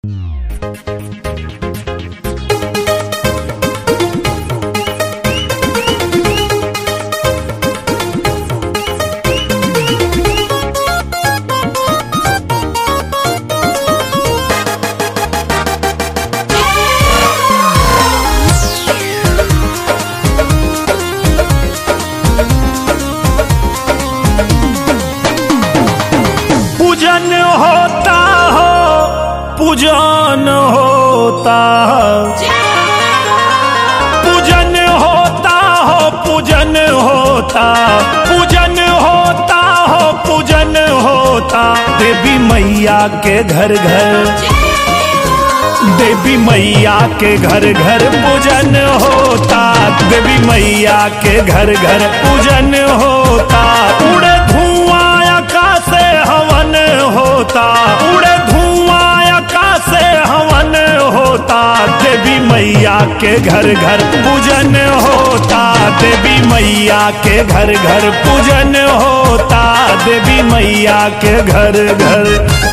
पूजन होता हो पूजन होता पूजन होता हो पूजन होता पूजन होता हो पूजन होता देवी मैया के घर घर देवी मैया के घर घर पूजन होता देवी मैया के घर घर पूजन होता उड़े धुआं आकाश से हवन होता उड़े धुआं आकाश से हवन होता देवी मैया के घर घर पूजन होता देवी मैया के घर घर पूजन होता देवी मैया के घर घर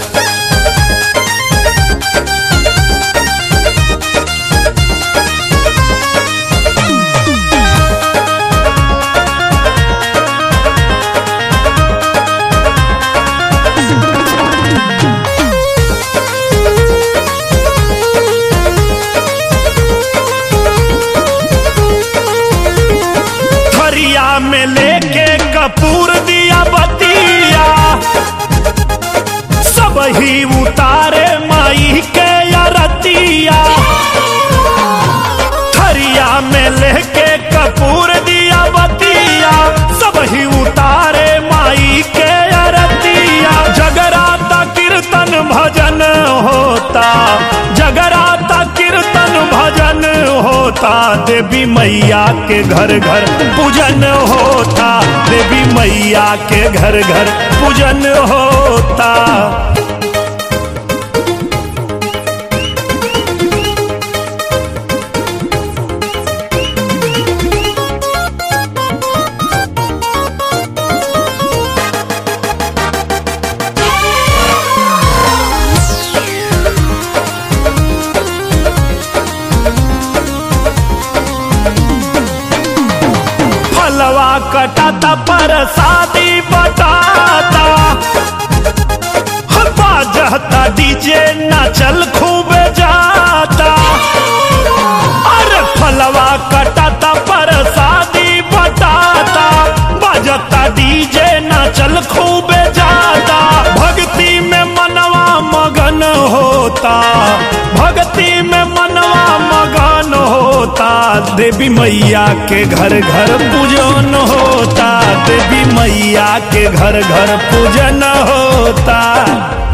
थरिया में लेके कपूर दिया बतिया सब ही उतारे माई के अरतिया थरिया में लेके कपूर दिया बतिया सब ही उतारे माई के अरतिया जगराता कीर्तन भजन होता जगराता कीर्तन भजन होता देवी मैया के घर घर पूजन होता देवी मैया के घर घर पूजन होता फलवा कटाता पर शादी बटाता बाजता डीजे नाचल खूब जाता अरे फलवा कटाता पर शादी बटाता बाजता डीजे नाचल खूब जाता भक्ति में मनवा मगन होता भक्ति में मनवा मगन होता देवी मैया के घर घर पूजन होता देवी मैया के घर घर पूजन होता